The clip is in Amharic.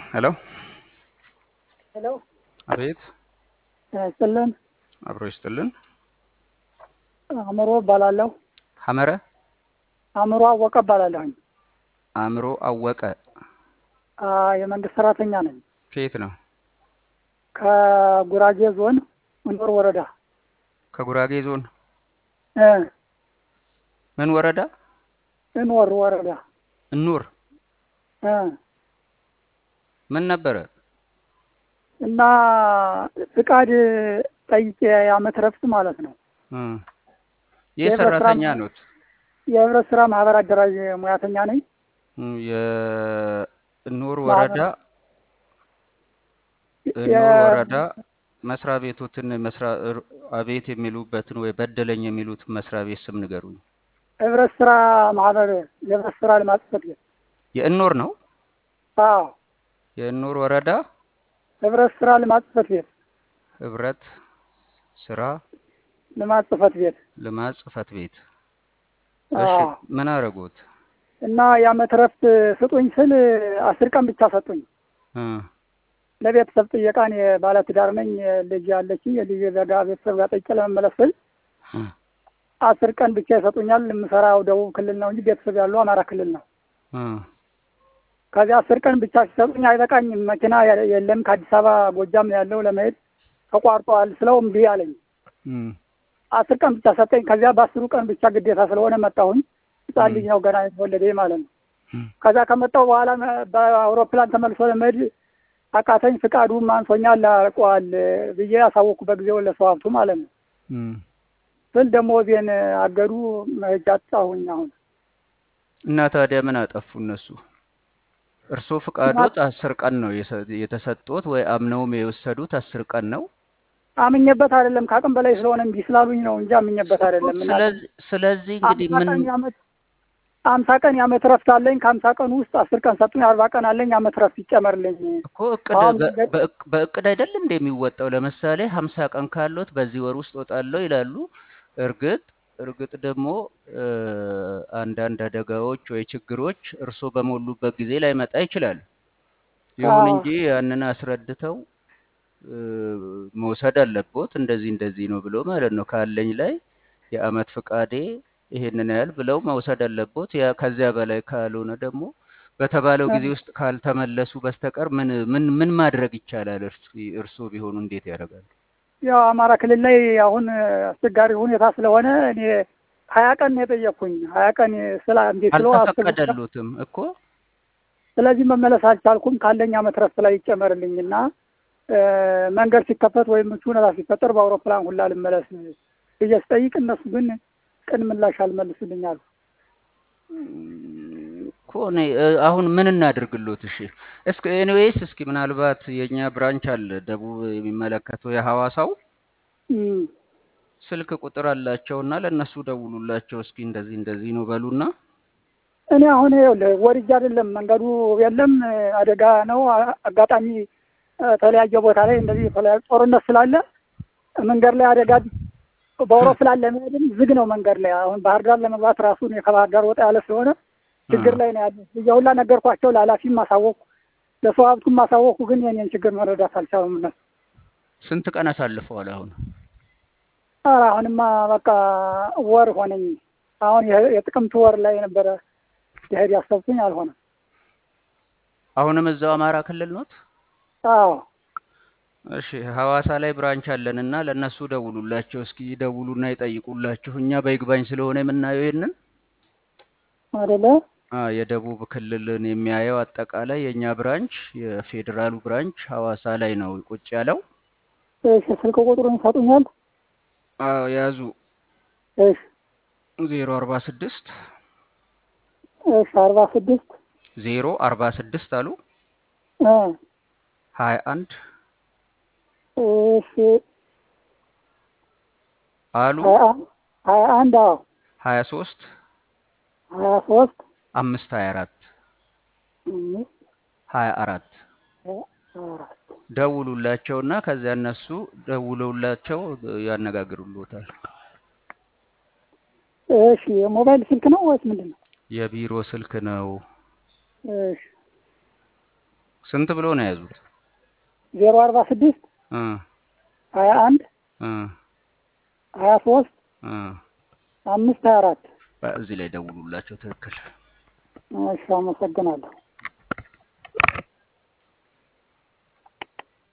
ሄሎ ሄሎ አቤት ስጥልን አብሮ ይስጥልን አእምሮ እባላለሁ። ሐመረ አእምሮ አወቀ እባላለሁኝ። አእምሮ አወቀ አ፣ የመንግስት ሰራተኛ ነኝ። ከየት ነው? ከጉራጌ ዞን እንዶር ወረዳ ከጉራጌ ዞን እ ምን ወረዳ? እንወር ወረዳ እኑር እ ምን ነበረ? እና ፍቃድ ጠይቄ የዓመት ረፍት ማለት ነው። እ ይህ የህብረት ስራ ሰራተኛ ኖት? የህብረት ስራ ማህበር አደራጅ ሙያተኛ ነኝ። እ የእኑር ወረዳ እኑር የ- ወረዳ መስሪያ ቤቶትን መስሪያ አቤት የሚሉበትን ወይ በደለኝ የሚሉት መስሪያ ቤት ስም ንገሩኝ። ህብረት ስራ ማህበር የህብረት ስራ ልማት ጽሕፈት ቤት የእኑር ነው? አዎ የእኑር ወረዳ ህብረት ስራ ልማት ጽሕፈት ቤት ህብረት ስራ ልማት ጽሕፈት ቤት ልማት ጽሕፈት ቤት። እሺ አዎ ምን አደረጉት? እና የዓመት ረፍት ስጡኝ ስል አስር ቀን ብቻ ሰጡኝ። እ ለቤተሰብ ጥየቃ እኔ ባለትዳር ነኝ። ልጅ ያለችኝ የልጅ ዘጋ ቤተሰብ ጋር ጠይቄ ለመመለስ ስል እ አስር ቀን ብቻ ይሰጡኛል። የምሰራው ደቡብ ክልል ነው እንጂ ቤተሰብ ያለው አማራ ክልል ነው። እ ከዚህ አስር ቀን ብቻ ሲሰጡኝ አይበቃኝም፣ መኪና የ- የለም ከአዲስ አበባ ጎጃም ያለው ለመሄድ ተቋርጠዋል ስለው እምቢ አለኝ። እ አስር ቀን ብቻ ሰጠኝ። ከዚያ በአስሩ ቀን ብቻ ግዴታ ስለሆነ መጣሁኝ። ህፃን ልጅ ነው ገና የተወለደ ማለት ነው። እ ከዛ ከመጣሁ በኋላ መ- በአውሮፕላን ተመልሶ ለመሄድ አቃተኝ። ፍቃዱም አንሶኛል አልቀዋል ብዬ አሳወቅኩ በጊዜው ለሰው ሀብቱ ማለት ነው። እ ስል ደግሞ ዜን አገዱ መሄጃ አጣሁኝ። አሁን እና ታዲያ ምን አጠፉ እነሱ? እርስዎ ፍቃዶት አስር ቀን ነው የሰ- የተሰጡት ወይ አምነውም የወሰዱት አስር ቀን ነው? አምኜበት አይደለም ከአቅም በላይ ስለሆነ እምቢ ስላሉኝ ነው እንጂ አምኜበት አይደለም። እና ስለዚህ ስለዚህ እንግዲህ አምሳ ምን ቀን የዓመት አምሳ ቀን የዓመት ረፍት አለኝ። ከአምሳ ቀን ውስጥ አስር ቀን ሰጡኝ። አርባ ቀን አለኝ የዓመት ረፍት ይጨመርልኝ። እኮ እቅድ አሁን በ- መንገድ በእቅ- በእቅድ አይደለም እንደ የሚወጣው። ለምሳሌ ሀምሳ ቀን ካሎት በዚህ ወር ውስጥ ወጣለሁ ይላሉ። እርግጥ እርግጥ ደግሞ እ፣ አንዳንድ አደጋዎች ወይ ችግሮች እርስዎ በሞሉበት ጊዜ ላይመጣ ይችላል። ይሁን አዎ እንጂ ያንን አስረድተው እ፣ መውሰድ አለቦት። እንደዚህ እንደዚህ ነው ብሎ ማለት ነው ካለኝ ላይ የአመት ፍቃዴ ይሄንን ያህል ብለው መውሰድ አለቦት። ያ ከዚያ በላይ ካልሆነ ደግሞ በተባለው ጊዜ ውስጥ ካልተመለሱ በስተቀር ምን ምን ምን ማድረግ ይቻላል? እርስ- እርስዎ ቢሆኑ እንዴት ያደርጋሉ? ያው አማራ ክልል ላይ አሁን አስቸጋሪ ሁኔታ ስለሆነ እኔ ሀያ ቀን ነው የጠየቅኩኝ። ሀያ ቀን ስላ እንዴት ስለው አስቡ አልተፈቀደሉትም እኮ ስለዚህ መመለስ አልቻልኩም። ካለኝ ዓመት ረፍት ላይ ይጨመርልኝ እና እ፣ መንገድ ሲከፈት ወይም ምቹ ሁኔታ ሲፈጠር በአውሮፕላን ሁላ ልመለስ ብዬ ስጠይቅ እነሱ ግን ቅን ምላሽ አልመልሱልኝ አሉ። እም፣ እኮ እኔ እ፣ አሁን ምን እናድርግሎት? እሺ እስኪ ኤኒዌይስ እስኪ ምናልባት የእኛ ብራንች አለ ደቡብ የሚመለከተው የሐዋሳው እም፣ ስልክ ቁጥር አላቸውና ለእነሱ ደውሉላቸው እስኪ እንደዚህ እንደዚህ ነው በሉና እኔ አሁን ይኸውልህ ወድጄ አይደለም መንገዱ የለም አደጋ ነው። አ- አጋጣሚ እ፣ ተለያየ ቦታ ላይ እንደዚህ የተለያየ ጦርነት ስላለ መንገድ ላይ አደጋ በአውሮፕላን ለመሄድም ዝግ ነው መንገድ ላይ። አሁን ባህር ዳር ለመግባት ራሱ እኔ ከባህር ዳር ወጣ ያለ ስለሆነ እ፣ ችግር ላይ ነው ያለ። እየሁላ ነገርኳቸው፣ ለኃላፊም ማሳወቁ፣ ለሰው ሀብቱም ማሳወቁ፣ ግን የኔን ችግር መረዳት አልቻሉም እነሱ። ስንት ቀን አሳልፈዋል አሁን? ኧረ አሁንማ በቃ ወር ሆነኝ። አሁን የ- የጥቅምት ወር ላይ ነበረ የሄድ ያሰብኩኝ አልሆነም። አሁንም እዛው አማራ ክልል ኖት? አዎ እሺ ሐዋሳ ላይ ብራንች አለንና ለእነሱ ደውሉላቸው እስኪ ደውሉና ይጠይቁላችሁ። እኛ በይግባኝ ስለሆነ የምናየው ይሄንን አይደለ? አ የደቡብ ክልልን የሚያየው አጠቃላይ የእኛ ብራንች የፌዴራሉ ብራንች ሐዋሳ ላይ ነው ቁጭ ያለው። እሺ ስልክ ቁጥሩን ይሰጡኛል? አዎ ያዙ እሺ ዜሮ አርባ ስድስት እሺ አርባ ስድስት ዜሮ አርባ ስድስት አሉ እ ሀያ አንድ እሺ አሉ ሀያ አን- ሀያ አንድ አዎ ሀያ ሶስት ሀያ ሶስት አምስት ሀያ አራት አምስት ሀያ አራት ሀያ አራት ደውሉላቸውና ከዚያ እነሱ ደውለውላቸው ያነጋግሩልዎታል። እሺ የሞባይል ስልክ ነው ወይስ ምንድን ነው? የቢሮ ስልክ ነው። እሺ ስንት ብሎ ነው የያዙት? ዜሮ አርባ ስድስት እ ሀያ አንድ እ ሀያ ሶስት እ አምስት ሀያ አራት እዚህ ላይ ደውሉላቸው። ትክክል እሺ አመሰግናለሁ